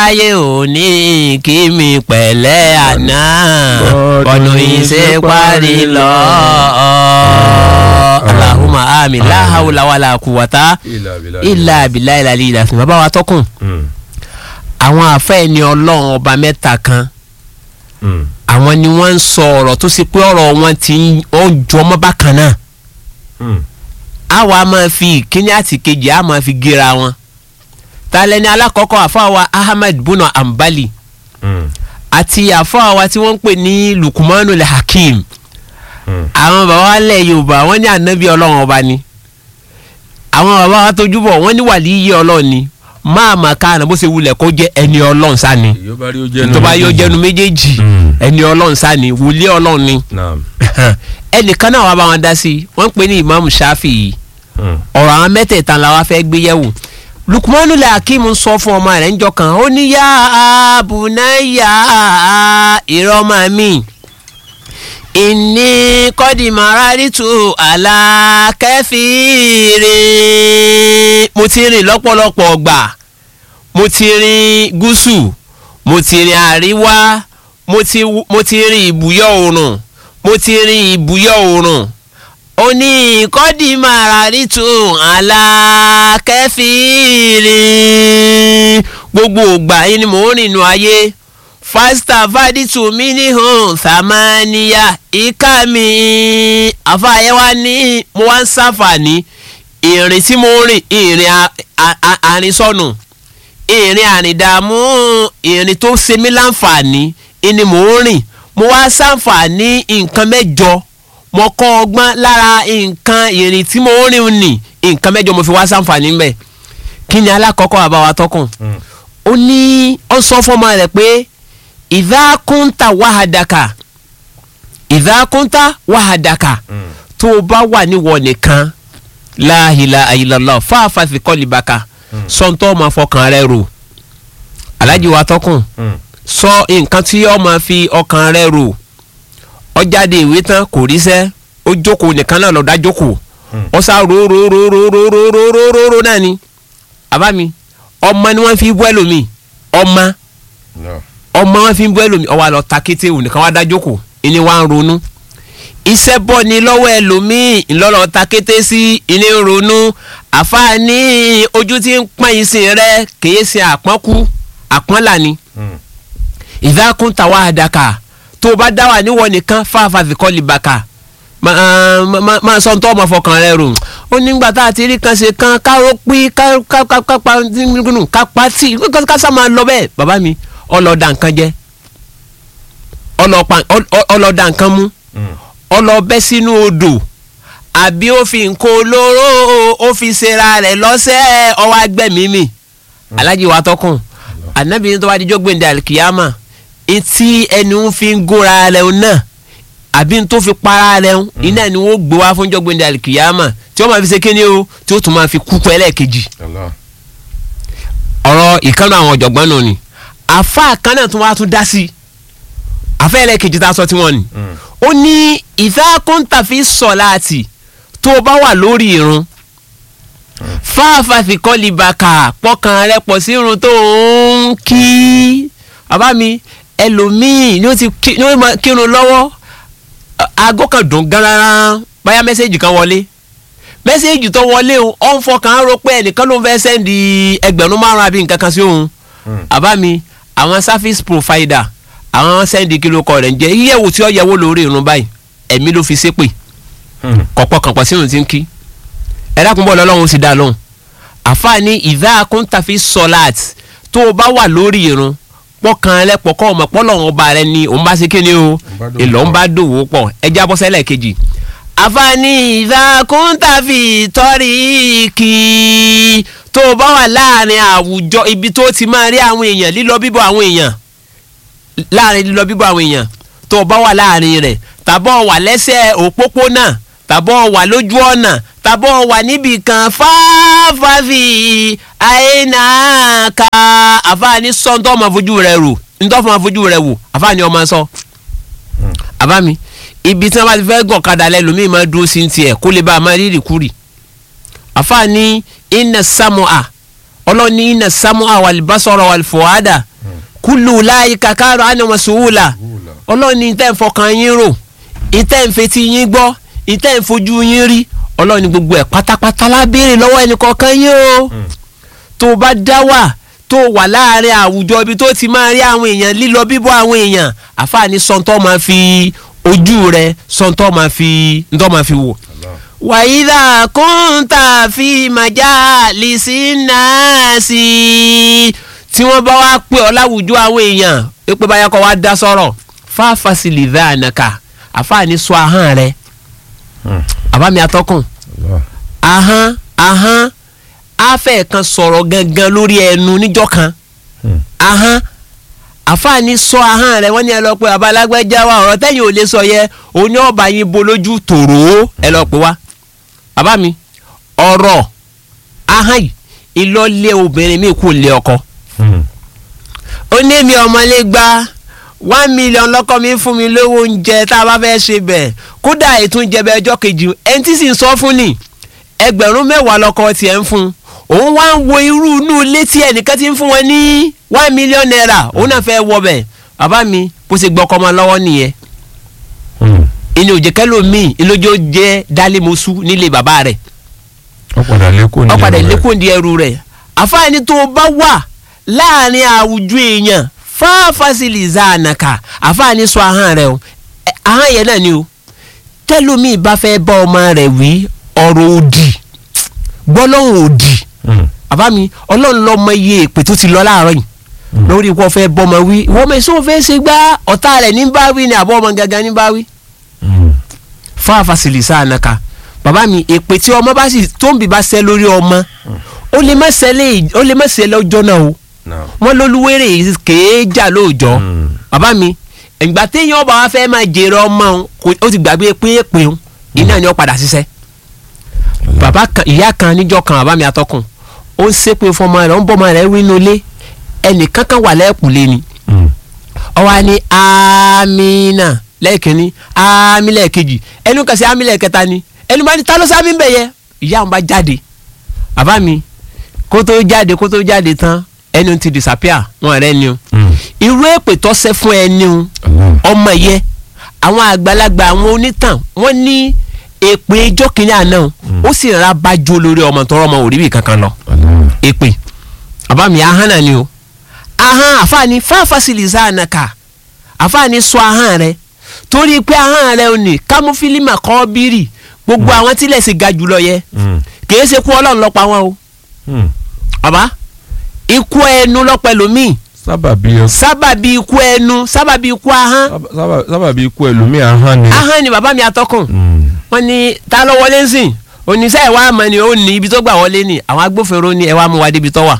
aráyé ò ní kí mi pẹ̀lẹ́ àná ọ̀nà ìṣe parí lọ. Allahumma amin la hawla wala quwwata illa billahi ìlàlí ìlàsìn bàbá wa tọkùn àwọn àfẹ́ ni ọlọ́run ọba mẹ́ta kan àwọn ni wọ́n ń sọ ọ̀rọ̀ tó ṣe pé ọ̀rọ̀ wọn ti ń jọ ọmọ bákan náà àwa máa fi ìkíní àti kejì á máa fi gera wọn talẹ́ni alákọ̀ọ́kọ́ àfọwà Ahmed buna Ambali àti àfọwà tí wọ́n ń pè ní Lukumanu le Hakim àwọn bàbá wa lẹ̀ Yorùbá wọ́n ní ànábì ọlọ́run ọba ni àwọn bàbá wa tójú bọ̀ wọ́n ní wàlíyé ọlọ́run ni máa mà káàna bó ṣe wulẹ̀ kó jẹ́ ẹni ọlọ́run sani tó bá yóò jẹnu méjèèjì ẹni ọlọ́run sani wòlíì ọlọ́run ni ẹnìkan náà wà bá wọn dá sí wọ́n ń pè ní Imam Shafi ọ̀rọ̀ àwọn mẹ́tẹ̀ẹ̀ta la wá fẹ́ gbé yẹ̀wò Lukmanu le Hakim sọ fún ọmọ rẹ̀ ńjọ́ kan ó ní yá abunaya ìrọ́mọ mi ìní kọ́dìmọ̀rárìtù alákẹ́fìrì mo ti rìn lọ́pọ̀lọpọ̀ ọgbà mo ti rìn gúúsù mo ti rìn àríwá mo ti mo ti rìn ìbúyọ̀ oòrùn mo ti rìn ìbúyọ̀ oòrùn ó ní kọ́dìmọ̀rárìtù alákẹ́fìrì gbogbo ògbà yìí ni mò ń rìn nù ayé fásità fàdítù mí ní hàn sàmáníyà ìka mi àfààyẹ́wá ní mo wá ń sáfàní ìrìn tí mo rìn ìrìn àrìnsọ̀nù ìrìn àrìndààmú ìrìn tó ṣe mí láǹfààní ni mò ń rìn mo wá sáǹfààní nǹkan mẹ́jọ mo kọ́ ọgbọ́n lára nǹkan ìrìn tí mo ń rìn nì nǹkan mẹ́jọ mo fi wá sáǹfààní mbẹ̀ kí ni alákọ̀ọ́kọ́ àbáwá tọkùn ó ní ó sọ fọmọ rẹ̀ pé ìdákúntà wàhádàkà ìdákúntà wàhádàkà tó o bá wà níwọ nìkan la ilaha illallah fáfá fi kọ́ libaka sọ́ńtọ́ ọmọ fọkàn rẹ rò alájí wa tọkùn sọ nǹkan tí ọmọ fi ọkàn rẹ rò ó jáde ìwé tán kò ríṣẹ́ ó jókòó nìkan náà lọ́ọ́ dá jókòó ó sá róróróróróróróróró náà ni àbá mi ọmọ ni wọ́n fi bú ẹlòmíì ọmọ ọmọ wọn fi bú ẹlòmíì ọwọ́ àlọ́ takété òun nìkan wá dá jókòó ìní wa ń ronú iṣẹ́ bọ́ ni lọ́wọ́ ẹlòmíì ńlọ́lọ́ takété sí ìní ń ronú àfààní ojú tí ń pọ́n ìsìn rẹ kìí ṣe àpọ́nkú àpọ́nlà ni ìdákùn tàwa àdàkà tó o bá dá wà níwọ̀ nìkan fáfá fi kọ́ libaka máa sọ tó ọmọ fọkàn rẹ rò ó nígbà tá a ti rí kan ṣe kan káró pín kápá tí kásá máa lọ bẹ́ẹ̀ bàbá mi ọlọ́ọ̀dà nǹkan jẹ́ ọlọ́ọ̀dà nǹkan mú ọlọ́ọ̀bẹ́ sínú odò àbí ó fi nǹkan olóró ó fi ṣera rẹ̀ lọ́sẹ̀ ọwọ́ agbẹ́mí mi alájí wa tọkùn ànábìyẹn tó bá dijọ́ gbẹ̀ndẹ̀ alikiyama etí ẹni ń fi ń góra rẹ̀ náà àbí n tó fi para rẹ̀ ń iná ni wọ́n gbé wá fún jọ́gbẹ́ndẹ̀ alikiyama tí wọ́n máa fi ṣe kíni o tí ó tún máa fi kúkú ẹlẹ́ẹ̀kejì ọ̀rọ̀ ìkànnì àwọn ọ̀jọ̀gbọ́n náà ni àfa kan náà tún wá tún dá sí àfa ẹlẹ́ẹ̀kejì tá a sọ tí wọ́n ni ó ní ìfẹ́kùntàfi sọ̀láàtì tó o bá wà lórí irun fáfàfi kọ́líbàkà pọkàn rẹ pọ̀ sí irun tó ń kí bàbá mi ẹlòmíì ni ó ti kírun lọ́wọ́ aago kan dùn gan-an báyà mẹ́sẹ̀gì kan wọlé mẹ́sẹ̀gì tó wọlé o ọ̀ ń fọkàn rò pé ẹnìkan ló ń fẹ́ sẹ́ndì ẹgbẹ̀rún márùn-ún àbí nǹkan kan sí òun bàbá mi àwọn service provider àwọn sẹ́ndì kìlọ̀ kọ rẹ̀ ń jẹ́ yíyẹ̀wò tí ó yẹ̀wò lórí irun báyìí ẹ̀mí ló fi ṣépè kọ̀pọ̀ kànpọ̀ sínú ti ń kí ẹ̀dá kúnbọ̀ lọ́lọ́run ó sì dá lóhùn àfààní ìdá akúntàfi sọ̀láàt tó o bá wà lórí irun pọkàn rẹ pọ̀ kọ́ ọmọ pọ́lọ́run ọba rẹ ni òun bá ṣe kí ni o èlò ń bá dòwò pọ̀ ẹja bọ́ sẹ́lẹ̀ kejì àfààní ìdá akúntàfi tọ́rí kì í tó o bá wà láàrin àwùjọ ibi tó ti máa rí àwọn èèyàn lílọ bíbọ̀ àwọn èèyàn láàrin lílọ bíbọ̀ àwọn èèyàn tó o bá wà láàrin rẹ̀ tàbọ̀ wà lẹ́sẹ̀ òpópónà tàbọ̀ wà lójú ọ̀nà tàbọ̀ wà níbì kan fáfáfì àyínà ká àfààní sọ́ńtọ́ ọmọ fojú rẹ̀ rò ńtọ́ fún ọmọ fojú rẹ̀ wò àfààní ọmọ sọ. àbámi ibi tí wọ́n bá ti fẹ́ gọ̀kadà lẹ́lòmíì máa dúró sí tiẹ̀ kó lè bá a máa rírì kúrì. àfààní iná sámúà ọlọ́ni iná sámúà wàlìbásọ̀rọ̀ wàlìfọ̀ádà kúlù láyé kàkàrọ̀ ànàmọ̀ sùwùlà ọlọ́run ní ìtẹ́ ń fọkàn yín rò ìtẹ́ ń fetí yín gbọ́ ìtẹ́ ń fojú yín rí ọlọ́run ní gbogbo ẹ̀ pátápátá lábẹ́rẹ́ lọ́wọ́ ẹnì kọ̀ọ̀kan yín o tó o bá dá wà tó o wà láàrin àwùjọ ibi tó ti máa rí àwọn èèyàn lílọ bíbọ̀ àwọn èèyàn àfààní sọ́ńtọ́ máa fi ojú rẹ sọ́ńtọ́ máa fi ńtọ́ máa fi wò wàyídà kúńtà fi màjá lìsínàásì tí wọ́n bá wá pè ọ́ láwùjọ àwọn èèyàn pé báyà kọ́ wá dá sọ̀rọ̀ fáfàsìlì dáànàkà àfààní sọ ahọ́n rẹ àbámi atọ́kùn ahọ́n ahọ́n afẹ́ kan sọ̀rọ̀ gangan lórí ẹnu níjọ́ kan ahọ́n àfààní sọ ahọ́n rẹ wọ́n ní ẹ lọ pé abalágbẹ́já wa ọ̀rọ̀ tẹ́yìn ò lè sọ yẹ òní ọba yín bolójú tòró ẹ lọ pé wá bàbá mi ọ̀rọ̀ ahọ́n yìí ìlọlé obìnrin mi kò lé ọkọ ó ní mi ọmọlé gba one million lọ́kọ mi fún mi lówó oúnjẹ tá a bá fẹ́ ṣe bẹ̀ kódà ètò ìjẹ bẹ ọjọ́ kejì ẹni tí sì ń sọ fún ni ẹgbẹ̀rún mẹ́wàá lọ́kọ tiẹ̀ ń fún òun wá ń wo irú inú ilé tí ẹnìkan ti ń fún wọn ní one million naira òun náà fẹ́ wọ bẹ̀ bàbá mi bó ṣe gbọ́ ọkọ ọmọ lọ́wọ́ nìyẹn ìní òjèkẹ́ lomi ìlójó jẹ́ dálímọ̀sù nílé bàbá rẹ̀ ọ̀padà lẹ́kọ̀ọ́ ní ọ̀padà ẹrù rẹ̀. ìlékùn di ẹrù rẹ̀ àfáàní tó bá wà láàrin àwùjọ èèyàn fáfásìlì zànàkà àfáàní sọ ahọ́n rẹ̀ o Ẹ, ahọ́n yẹn náà ni o tẹ́lómi bá fẹ́ bá ọmọ rẹ̀ wí ọ̀rọ̀ òdì gbọ́lọ́hùn òdì Mm. àbá mi ọlọ́run lọ mọ iye èpè tó ti lọ láàárọ̀ yìí lórí ikú ọ̀fẹ́ bọ́mọ wí ìwọ́n mi sọ fẹ́ ṣe gbá ọ̀tá rẹ̀ ní bá wí ni àbọ̀ ọmọ gangan ní bá wí Mm. fáfásìlì zànàkà bàbá mi èpè tí ọmọ bá sì tó ń bì bá ṣẹ́ lórí ọmọ ó lè má ṣẹlẹ̀ ó lè má ṣẹlẹ̀ ọjọ́ náà o Now. wọ́n lólúwèrè kéé jà lóòjọ́ Mm. bàbá mi ìgbà téèyàn ọba wa fẹ́ máa jèrè ọmọ òun kò- ó ti gbàgbé pé èpè òun iná ni ó padà ṣiṣẹ́ bàbá kan ìyá kan níjọ́ kan bàbá mi atọ́kùn ó ń ṣépè fún ọmọ rẹ̀ ó ń bọ́ ọmọ rẹ̀ wínú ilé ẹnìkan kan wà lẹ́ẹ̀kùnlé ni Mm. ọwọ́ ni amina lẹ́ẹ̀kínní ami lẹ́ẹ̀kejì ẹnu kan sí ami lẹ́ẹ̀kẹta ni ẹnu bá ní ta ló sámi bẹ̀ yẹ ìyá òun bá jáde bàbá mi kó tó jáde kó tó jáde tán ẹnu ti disappear wọn rẹ ni o Mm. irú èpè tó ṣẹ́ fún ẹni o Allah. ọmọ yẹ àwọn àgbàlagbà àwọn onítàn wọ́n ní èpè ijó kìíní àná o ó sì rà bá jó lórí ọmọ tọrọ ọmọ òrí kankan lọ Allah. èpè bàbá mi ahọ́n náà ni o ahọ́n àfààní fáfásìlì sáànàkà àfààní sọ ahọ́n rẹ torí pé ahọ́n rẹ ò ní kámúfílímà kọ́ bírì gbogbo àwọn tílẹ̀ sì ga jùlọ yẹ Mm. kìí ṣe kú ọlọ́run lọ́pàá wọn o Mm. bàbá ikú ẹnu lọ́pẹ́ lómi sábàbí ẹ- sábàbí ikú ẹnu sábàbí ikú ahọ́n sábà- sábà- sábàbí ikú ẹlòmíì ahọ́n ni. ahọ́n ni bàbá mi atọ́kùn Mm. wọ́n ní ta ló wọlé ńsìn oníṣẹ́ ìwà àmọ́ ni ó ní ibi tó gbà wọlé ni àwọn agbófinró ní ẹ wá mú wa débi tó wà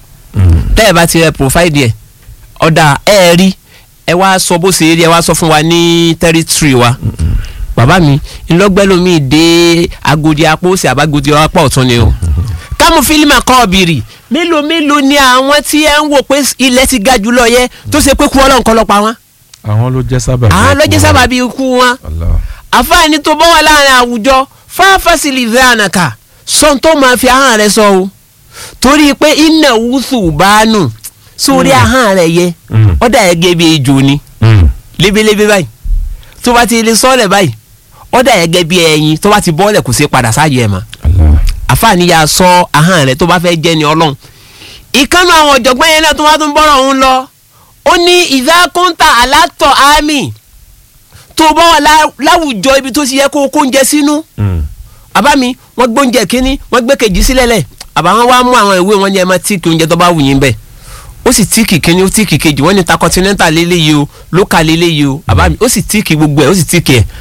Mm. tẹ́ ẹ bá ti rẹ profile ẹ ọ̀dà ẹ ẹ rí ẹ wá sọ bó ṣe rí ẹ wá sọ fún wa ní territory wa bàbá mi ńlọgbẹ́lómi dé agodi apó sí àbágodi apá ọ̀tún ni o kámú fílímù kọ́ ọ̀bìrì mélòó mélòó ni àwọn tí ẹ ń wò pé ilẹ̀ ti ga jùlọ yẹ tó ṣe pé kú ọlọ́run kọ́ lọ́pàá wọn àwọn ló jẹ́ sábàbí. àwọn ló jẹ́ ikú sábàbí ikú wọn Allah. àfáàní tó bọ́ wà láàrin àwùjọ fáfásìlì ìdáànàkà sọ́n tó máa fi ahọ́n rẹ sọ o torí pé iná wúsù bá nù sórí ahọ́n rẹ yẹ Mm. ó dà gẹ́gẹ́ bí ejò ni Mm. lébélébé báyìí tó bá ti lè sọ́ọ̀lẹ̀ báyìí ó dà gẹ́gẹ́ bí ẹyin tó bá ti bọ́ọ̀lẹ̀ kò sí padà sáàyè ẹ̀ mọ́ Allah. àfáàní yà sọ ahọ́n rẹ tó bá fẹ́ jẹ́ ni ọlọ́run ìkànnì àwọn ọ̀jọ̀gbọ́n yẹn náà tó wá tún bọ́rọ̀ òun lọ ó ní ìdákúntà alátọ̀ àmì tó bá wà lá- láwùjọ ibi tó ti yẹ kó kó oúnjẹ sínú Mm. àbá mi wọ́n gbóúnjẹ kínní wọ́n gbé kejì sílẹ̀ lẹ̀ àbá wọn wá mú àwọn ìwé wọn ní ẹ máa tíìkì oúnjẹ tó bá wù yín bẹ́ẹ̀ ó sì tíìkì kínní ó tíìkì kejì wọ́n ní ta continental lélẹ́yìí o local lélẹ́yìí o àbá mi ó sì tíìkì gbogbo ẹ̀ ó sì tíìkì ẹ̀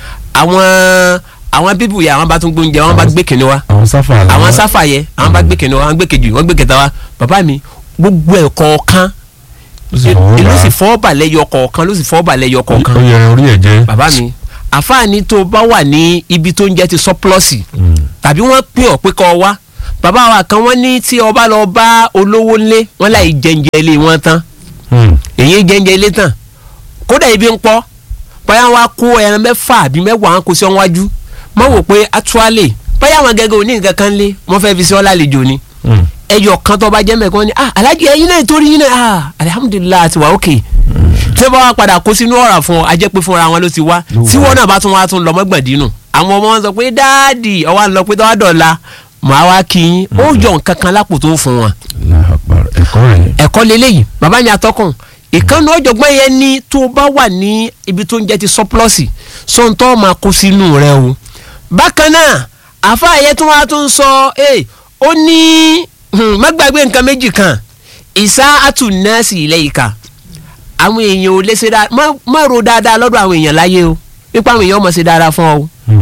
àwọn àwọn bíbù yà àwọn bá tún gbóúnjẹ wọn bá gbé kínní wá àwọn sáfà làwọn. àwọn sáfà yẹ àwọn bá gbé kínní wá àwọn gbé kejì wọ́n gbé kẹta wá bàbá mi gbogbo ẹ̀ kọ̀ọ̀kan Ó sì fọwọ́ ìlú bá. sì fọ́ balẹ̀ yọ kọ̀ọ̀kan ló sì fọ́ balẹ̀ yọ kọ̀ọ̀kan ó yẹ orí ẹ̀ jẹ́. bàbá mi àfáàní tó bá wà ní ibi tó ń jẹ́ ti sọ́pọ́lọ́sì Mm. tàbí wọ́n pè ọ́ pé kọ́ ọ wá bàbá wa kan wọ́n ní tí ọba lọ bá olówó ńlé wọ́n láì jẹ́njẹ́ ilé wọn tán Mm. èyí jẹ́njẹ́ ilé tán kódà ibi ń pọ́ bóyá wọn á kó ẹran mẹ́fà àbí mẹ́wàá wọn kó sí ọ́n wájú mọ́ wò pé actually bóyá àwọn gẹ́gẹ́ òní nǹkan kan lé wọ́n fẹ́ fi sí ọ́ lálejò ni Mm. ẹyọ kan tó bá jẹ́ mẹ́kan ni ah alájí ẹyin náà torí yín náà ah alihamudulilayi àti wà ókè tí wọ́n bá wá padà kó sínú ọ̀rà fún ọ a jẹ́ pé fúnra wọn ló ti wá Ló wá. tí wọ́n náà bá tún wá tún lọ mọ́gbọ̀ndínù àwọn ọmọ wọn sọ pé dáàdì ọwọ́ àná lọ pé tọ́wọ́ dọ̀la màá wá kí yín ó yọ nǹkan kan lápò tó fún wọn Allahu Akbar. ẹ̀kọ́ rẹ̀ ẹ̀kọ́ leléyìí bàbá mi atọ́kùn ìkànnì ọ̀jọ̀gbọ́n yẹn ní tó bá wà ní ibi tó ń jẹ́ ti sọ́pọ́lọ́sì sọ́ńtọ́ máa kó sínú rẹ o bákan náà àfa yẹn tó wá tó ń sọ ẹ ó ní hmm, má gbàgbé nǹkan méjì kan ìsá àtúnẹ́sì ilẹ̀ ìka àwọn èèyàn ò lè ṣe dáadáa má má ro dáadáa lọ́dọ̀ àwọn èèyàn láyé o nípa àwọn èèyàn mọ̀ ṣe dáadáa fún ọ o Hmm.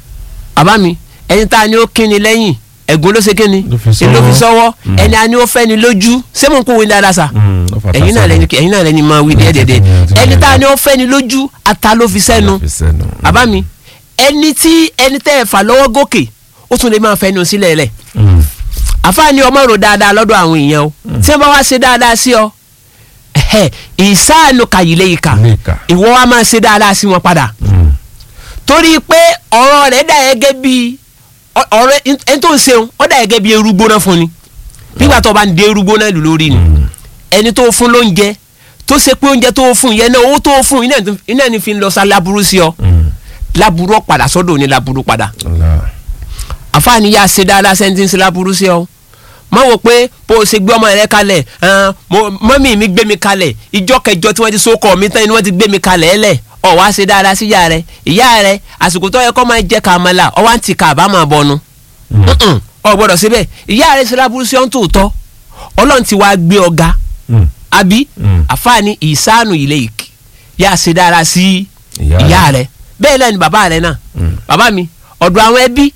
bàbá mi ẹni tá a ní ó kíni lẹ́yìn ẹ̀gún ló ṣe kíni Ló fi èló fi sọ́wọ́. sọ́wọ́ Mm. ẹni a ní ó fẹ́ ni lójú ṣé mo ń kó wí dáadáa sa Hmm. Ó fà ẹ̀yin náà tásán. lẹni ẹ̀yin náà lẹni máa wí díẹ̀ díẹ̀ díẹ̀ Mm. ẹni tá a ní ó fẹ́ ni lójú ata ló fi sẹ́nu Fi sẹ́nu. bàbá mi ẹni tí ẹni tẹ́ ẹ̀ fà lọ́wọ́ gòkè ó tún lè máa fẹ́nu sílẹ̀ lẹ̀ Hmm. àfáàní ọmọ rò dáadáa lọ́dọ̀ àwọn èèyàn o tí wọ́n bá wá ṣe dáadáa sí ọ ẹ̀hẹ́, ìsáànù kàyílẹ̀ ìkà Ilé ìkà. ìwọ wa máa ṣe dáadáa sí wọn padà Hmm. torí pé ọ̀rọ̀ rẹ̀ dà gẹ́gẹ́ bí ọ- ọ̀rọ̀ ẹni tó ń ṣeun ó dà gẹ́gẹ́ bí eru gbóná fún ni nígbà tó bá ń de eru gbóná lù lórí ni Hmm. ẹni tó fún lóúnjẹ tó ṣe pé oúnjẹ tó fún yẹn náà owó tó fún iná ní- iná ní fi ń lọ sa láburú sí ọ Hmm. láburú ọ padà sọ́dọ̀ ní láburú padà Allah. àfààní yà ṣe dáadáa sẹ́ńtì ń ṣe láburú sí ọ má wò pé bó o ṣe gbé ọmọ rẹ kalẹ̀ ẹn, mo- mọ́mì mi gbé mi kalẹ̀ ìjọ kẹjọ tí wọ́n ti so kọ́ mi tán ni wọ́n ti gbé mi kalẹ̀ ẹlẹ̀ ọ wá ṣe dáadáa sí ìyá rẹ ìyá rẹ àsìkò tó yẹ kó máa jẹ kàmálà ọ wá ń ti kà bá máa bọnu Hmm. Mm-mm, ọ gbọ́dọ̀ síbẹ̀ ìyá rẹ ṣe láburú sí ọ ń tòótọ́ ọlọ́run ti wá gbé ọ̀gá Hmm. àbí Mm. àfààní ìsánù ilé ìkì yà ṣe dára sí Ìyá rẹ̀. ìyá rẹ bẹ́ẹ̀ náà ni bàbá rẹ náà Mm. bàbá mi ọ̀dọ̀ àwọn ẹbí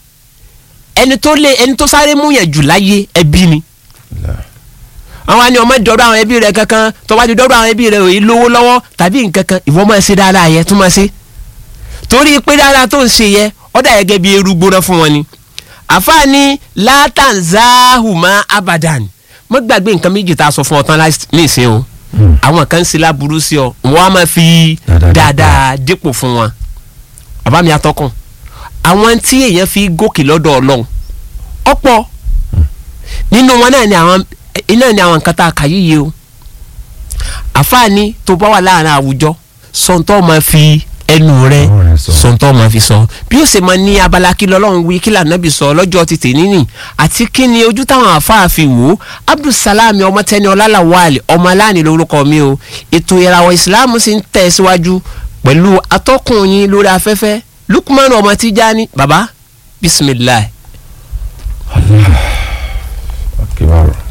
ẹni tó lé ẹni tó sáré mú yẹn jù láyé ẹbí ni Allah. àwọn àni ọmọ dọ̀dọ̀ àwọn ẹbí rẹ kankan tó bá ti dọ̀dọ̀ àwọn ẹbí rẹ òye lówó lọ́wọ́ tàbí nǹkan kan ìwọ máa ṣe dáadáa yẹ tún máa ṣe torí pé dáadáa tó ń ṣe yẹ ọ̀dà gẹ́gẹ́ bí eru gbóná fún wọn ni àfààní látànzáhùmá abadan mo gbàgbé nǹkan méjì tá a sọ fún ọ tán láì- nísìnyí o Hmm. àwọn kan ń ṣe láburú sí ọ wọn á máa fi Dáadáa dáadáa dípò fún wọn bàbá mi atọ́kùn àwọn tí èèyàn fi gòkè lọ́dọ̀ ọlọ́run ọ̀pọ̀ nínú wọn náà ni àwọn iná ni àwọn nǹkan tá a kà yíyí o àfààní tó bá wà láàrin àwùjọ sọ̀ǹtọ́ máa fi ẹnu rẹ Ọ̀rọ̀ rẹ̀ sọ. sọ̀ǹtọ́ máa fi sọ bí ó ṣe máa ní abala kí lọ́lọ́run wí kí lànàbì sọ lọ́jọ́ ti tè níní àti kí ni ojú táwọn àfáà fi wò ó abdulsalami ọmọ tẹni ọlálàwálì ọmọ aláàní lórúkọ mi o ètò ìràwọ̀ ìsìláàmù sì ń tẹ̀ síwájú pẹ̀lú atọ́kùn yín lórí afẹ́fẹ́ lukman ọmọ Tijani baba bisimilahi. Akbar.